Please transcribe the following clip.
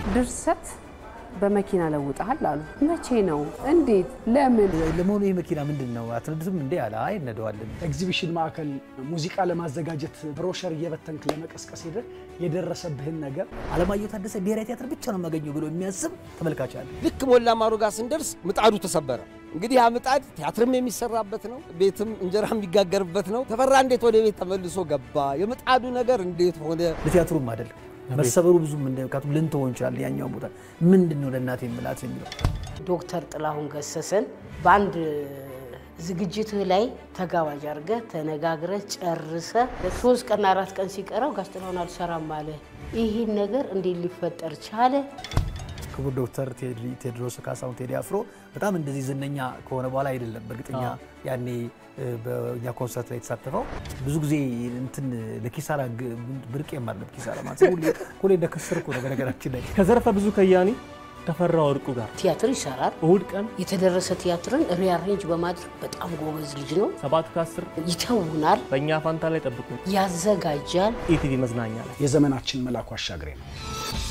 ድርሰት በመኪና ለውጠሃል አሉ። መቼ ነው? እንዴት? ለምን? ለመሆኑ ይህ መኪና ምንድን ነው አትነዱትም እንዴ አለ። አይ እነደዋለን። ኤግዚቢሽን ማዕከል ሙዚቃ ለማዘጋጀት ብሮሸር እየበተንክ ለመቀስቀስ ሄደህ የደረሰብህን ነገር አለማየሁ ታደሰ ብሔራዊ ቲያትር ብቻ ነው የማገኘው ብሎ የሚያስብ ተመልካች አለ። ልክ ሞላ ማሩ ጋር ስንደርስ ምጣዱ ተሰበረ። እንግዲህ ያ ምጣድ ቲያትርም የሚሰራበት ነው፣ ቤትም እንጀራ የሚጋገርበት ነው። ተፈራ እንዴት ወደ ቤት ተመልሶ ገባ? የምጣዱ ነገር እንዴት ሆነ? ለቲያትሩም አይደል መሰበሩ ብዙም ምካቱም ልንተወው እንችላለን። ያኛውን ቦታ ምንድን ነው ለእናቴ የምላት የሚለው ዶክተር ጥላሁን ገሰሰን በአንድ ዝግጅትህ ላይ ተጋባዥ አድርገህ ተነጋግረህ ጨርሰህ ሶስት ቀን አራት ቀን ሲቀረው ጋሽ ጥላሁን አልሰራም አለ። ይህን ነገር እንዴት ሊፈጠር ቻለ? ክቡር ዶክተር ቴዎድሮስ ካሳሁን ቴዲ አፍሮ በጣም እንደዚህ ዝነኛ ከሆነ በኋላ አይደለም። በእርግጠኛ ያኔ በእኛ ኮንሰርት ላይ የተሳተፈው ብዙ ጊዜ እንትን ለኪሳራ ብርቅ የማለም ኪሳራ ማለት ሁሌ ሁሌ እንደከሰርኩ ነው። በነገራችን ላይ ከዘርፈ ብዙ ከያኒ ተፈራ ወርቁ ጋር ቲያትር ይሰራል። እሁድ ቀን የተደረሰ ቲያትርን ሪአሬንጅ በማድረግ በጣም ጎበዝ ልጅ ነው። ሰባት ከአስር ይተውናል፣ በእኛ ፋንታ ላይ ጠብቁ። ያዘጋጃል። ኢቲቪ መዝናኛ ላይ የዘመናችን መላኩ አሻግሬ ነው።